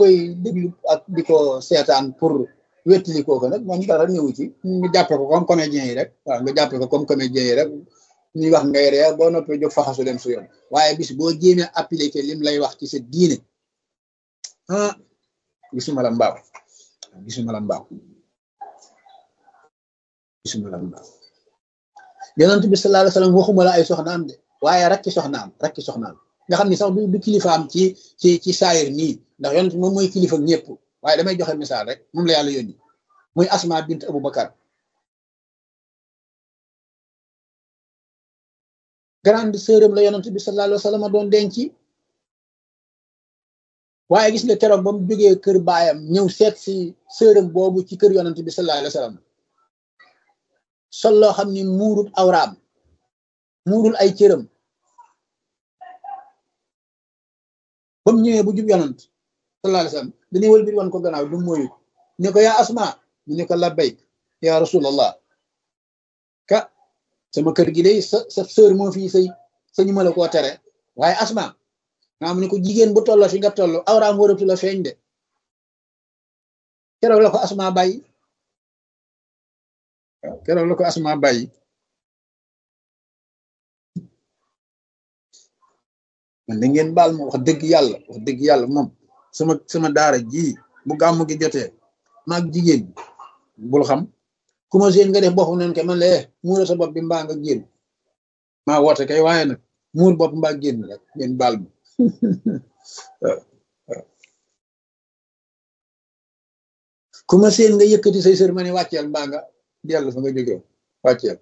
koy déglu ak di ko seetaan pour wettali kooku nag moom dara ñëwu ci ñu jàppe ko comme comédien yi rek waaw nga jàppe ko comme comédien yi rek ñuy wax ngay ree boo noppee jóg faxasu dem su yoon waaye bis boo jéemee appliqué lim lay wax ci sa diine ah gisuma la mbaaw gisuma la mbaaw gisuma la mbaaw yonent bi sallallahu alayhi wasallam waxuma la ay soxnaam de waaye rakki soxnaam rakki soxnaam nga xam ni sax du kilifaam ci ci ci saayir nii ndax yonent moom mooy kilifa ñëpp waaye damay joxe misaal rek moom la yàlla yónni muy asma bint abou bakar grande sœuram la yonent bi sallallahu alayhi wasallam doon denc waaye gis nga keroog ba mu jógee kër baayam ñëw seet si sœuram boobu ci kër yonent bi sallallahu alayhi wasallam sol loo xam ni muurul awraam muurul ay cëram ba mu ñëwee bu jub yonent sallallahu alayhi wasallam dañuy wël bir wan ko gannaaw du mooyu ne ko yaa asma mu ne ko labbayk ya rasulallah ka sama kër gi day sa sa sœur moo fii sëy sañu ma la koo tere waaye asma nga mu ne ko jigéen bu tolloo fi nga toll awraam waratu la feeñ de keroog la ko asma bàyyi waaw keroog la ko asma bàyyi man da ngeen baal ma wax dëgg yàlla wax dëgg yàlla moom sama sama daara ji bu gàmm gi jotee maag jigéen bul xam ku ma seen nga def bopp noonu kay man la muura sa bopp bi mbaa nga génn maa woote kay waaye nag muur bopp mbaa génn rek ngeen baal ma ku ma seen nga yëkkati say sër ma ne wàcceel mbaa nga dellu fa nga jógee wàcceel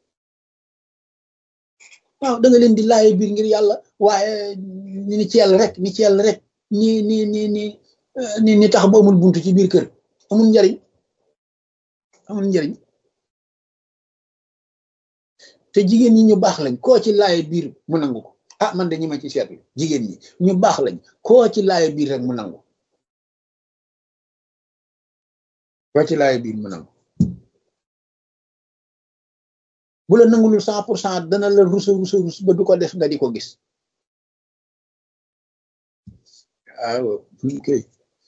waaw da nga leen di laaye biir ngir yàlla waaye ni ci yàlla rek ni ci yàlla rek ni ni ni ni ni ni tax ba amul buntu ci biir kër amul njariñ amul njariñ te jigéen ñi ñu baax lañ koo ci laaye biir mu nangu ko ah man de ñi ma ci seetlu jigéen ñi ñu baax lañ koo ci laaye biir rek mu nangu koo ci laaye biir mu nangu bu la nangulul cent pour cent dana la rusa rusa rus ba du ko def nga di ko gis waaw kay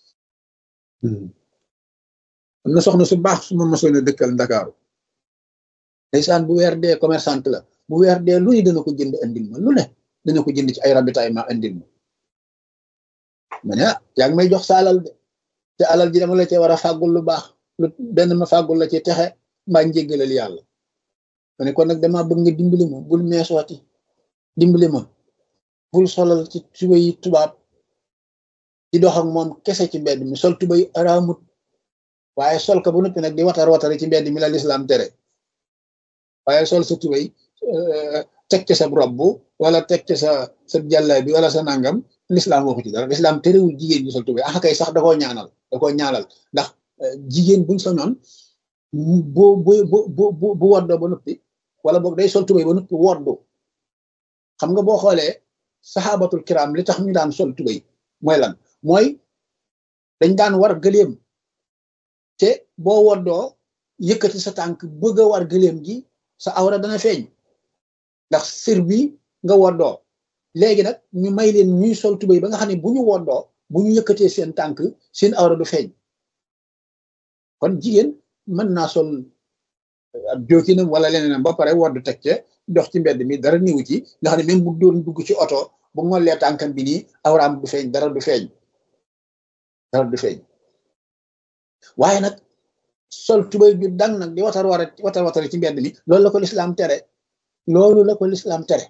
am na soxna su baax su ma mosoon a dëkkal ndakaaru ndeysaan bu weer dee commerçante la bu weer dee lu ne dana ko jënd andil ma lu ne dana ko jënd ci ay ravitaillement andil ma ma ne ah yaa ngi may jox sa alal de te alal ji dama la cee war a fàggul lu baax lu benn ma fàggul la ci texe mbaa njéggalal yàlla ma ne kon nag dama bëgg nga dimbali ma bul meesooti dimbali ma bul solal ci tubay tubaab di dox ak moom kese ci mbedd mi sol tubay araamut waaye sol ko ba noppi nag di watar watari ci mbedd mi la lislaam tere waaye sol sa tubay teg ca sa robb wala teg ca sa sa jàllaay bi wala sa nangam lislaam waxu ci dara lislaam terewul jigéen ñi sol tubay ah kay sax da koo ñaanal da koo ñaanal ndax jigéen buñ sañoon bu bu bu bu bu woddoo ba noppi wala boog day sol tubay ba noppi woddu xam nga boo xoolee saxaabatul kiram li tax ñu daan sol tubay mooy lan mooy dañ daan war gëléem te boo woddoo yëkkati sa tànk bëgg a war gëléem gi sa awra dana feeñ ndax sër bi nga woddoo léegi nag ñu may leen ñuy sol tubay ba nga xam ne bu ñu woddoo bu ñu yëkkatee seen tànk seen awra du feeñ kon jigéen mën naa sol ab jookinam wala leneenam ba pare wodd teg ca dox ci mbedd mi dara niwu ci nga xam ne même bu doon dugg ci oto bu ngollee tànkam bi nii awraam du feeñ dara du feeñ dara du feeñ waaye nag sol tubay ju dang nag di watar war watar watari ci mbedd mi loolu la ko lislaam tere loolu la ko lislaam tere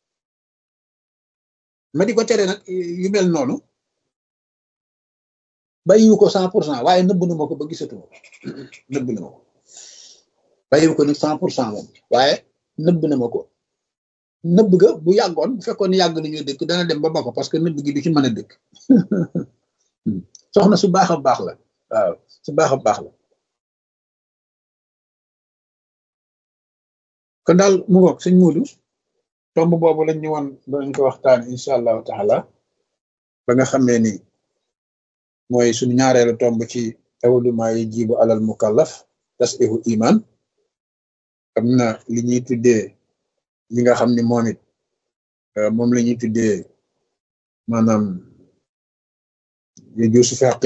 ma di ko tere nag yu mel noonu bàyyiwu ko cent pour cent waaye nëbb na ma ko ba gisatu ma nëbb na ma ko bàyyiwu ko nag cent pour cent moom waaye nëbb na ma ko nëbb ga bu yàggoon bu fekkoon ne yàgg nañoo dëkk dana dem ba ba ko parce que nëbb gi du ci mën a dëkk soxna su baax a baax la waaw su baax a baax la kon daal mu ngoog sëñ Muudu tomb boobu lañ ñu woon danañ ko waxtaan incha allahu taala ba nga xamee ni mooy suñu ñaareelu tomb ci awluma yi jibu alal mukallaf tasihu iman am na li ñuy tuddee li nga xam ni moom it moom la ñuy tuddee maanaam yajuusu fi